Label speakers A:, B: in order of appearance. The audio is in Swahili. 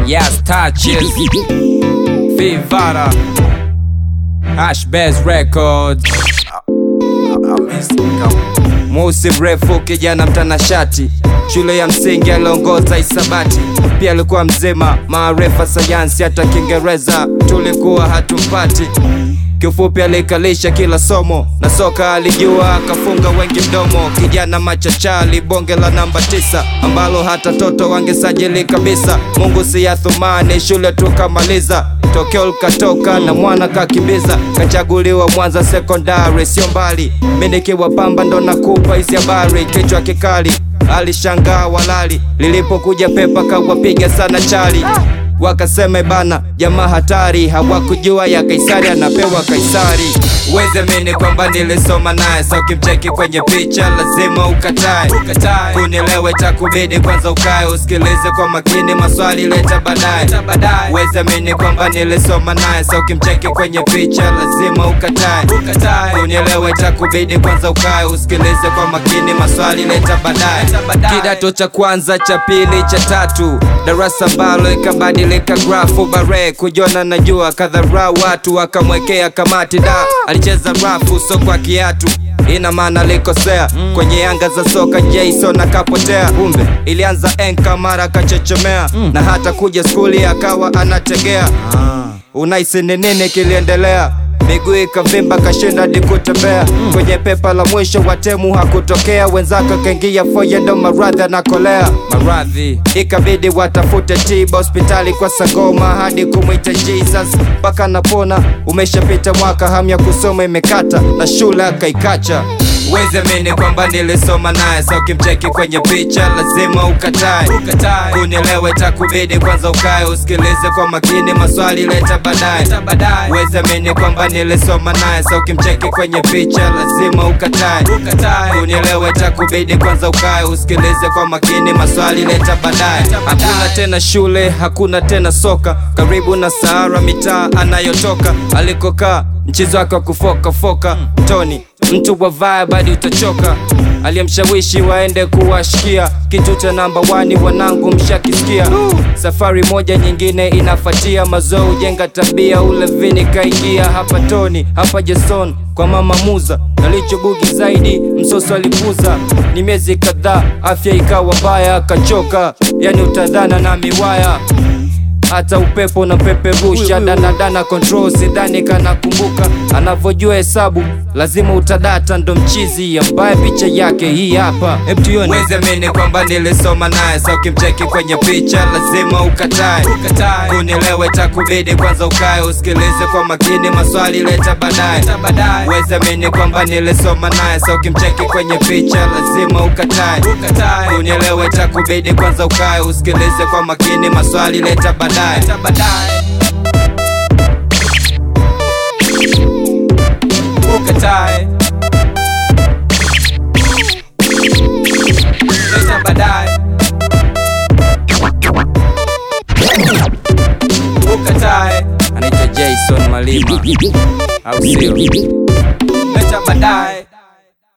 A: Yes, touches. Vivara. Ashbest Records. Mweusi mrefu kijana mtanashati, shule ya msingi aliongoza hisabati, pia alikuwa mzima, maarifa sayansi, hata Kiingereza tulikuwa hatumpati. Kiufupi alikalisha kila somo na soka alijua, akafunga wengi mdomo. Kijana machachali, bonge la namba tisa, ambalo hata toto wangesajili kabisa. Mungu si ya thumani, shule tukamaliza tokeo likatoka na mwana kakimbiza, kachaguliwa Mwanza sekondari, sio mbali. Mimi nikiwa Pamba ndo nakupa hizi habari, kichwa kikali alishangaa walali, lilipokuja pepa kawapiga sana chali wakasema bana, jamaa hatari, hawakujua ya Kaisari anapewa Kaisari. Uweze mini kwamba nilisoma naye, sa ukimcheki kwenye picha lazima ukatae, ukatae. Kunielewe takubidi kwanza ukae usikilize kwa makini, maswali leta baadaye. Uweze mini kwamba nilisoma naye, sa ukimcheki kwenye picha lazima ukatae, ukatae. Kunielewe takubidi kwanza ukae usikilize kwa makini, maswali leta baadaye. Kidato cha kwanza, cha pili, cha tatu, darasa ambalo ikabadilika grafu bare kujona najua kadhara watu wakamwekea kamati da alicheza rafu so kwa kiatu ina maana alikosea kwenye anga za soka Jason akapotea kumbe ilianza enka mara akachechemea na hata kuja skuli akawa anategea unaisi ni nini kiliendelea miguu ikavimba kashinda hadi kutembea kwenye pepa la mwisho watemu hakutokea wenzake kaingia foye ndo maradhi anakolea maradhi ikabidi watafute tiba hospitali kwa sangoma hadi kumwita jesus mpaka napona umeshapita mwaka hamu ya kusoma imekata na shule akaikacha Weze mini kwamba nilisoma naye, sa ukimcheki kwenye picha lazima ukatae, ukatae. Kunielewe takubidi kwanza ukae usikilize kwa makini, maswali leta baadaye. Weze mini kwamba nilisoma naye, sa ukimcheki kwenye picha lazima ukatae, ukatae. Kunielewe takubidi kwanza ukae usikilize kwa makini, maswali leta baadaye. Hakuna tena shule, hakuna tena soka, karibu na Sahara mitaa anayotoka alikokaa mchezo wake wa kufokafoka Tony mtu wa vibe hadi utachoka aliyemshawishi waende kuwashikia kitu cha namba wani wanangu mshakisikia safari moja nyingine inafatia mazoo ujenga tabia ulevini kaingia hapa Tony hapa Jason kwa mama Muza nalichobugi zaidi msoso alipuza ni miezi kadhaa afya ikawa mbaya akachoka yani utadhana na miwaya hata upepo na peperusha danadana control sidhani kanakumbuka anavyojua hesabu lazima utadata ndo mchizi ambaye picha yake hii hapa weze mini kwamba nilisoma naye sa ukimcheki kwenye picha lazima ukatae, ukatae. kunielewe takubidi kwanza ukae usikilize kwa makini maswali leta baadaye weze mini kwamba nilisoma naye sa ukimcheki kwenye picha lazima ukatae, ukatae. kunielewe takubidi kwanza ukae usikilize kwa makini maswali leta baadaye ukatae leta baadaye ukatae anaitwa Jason Malima au sio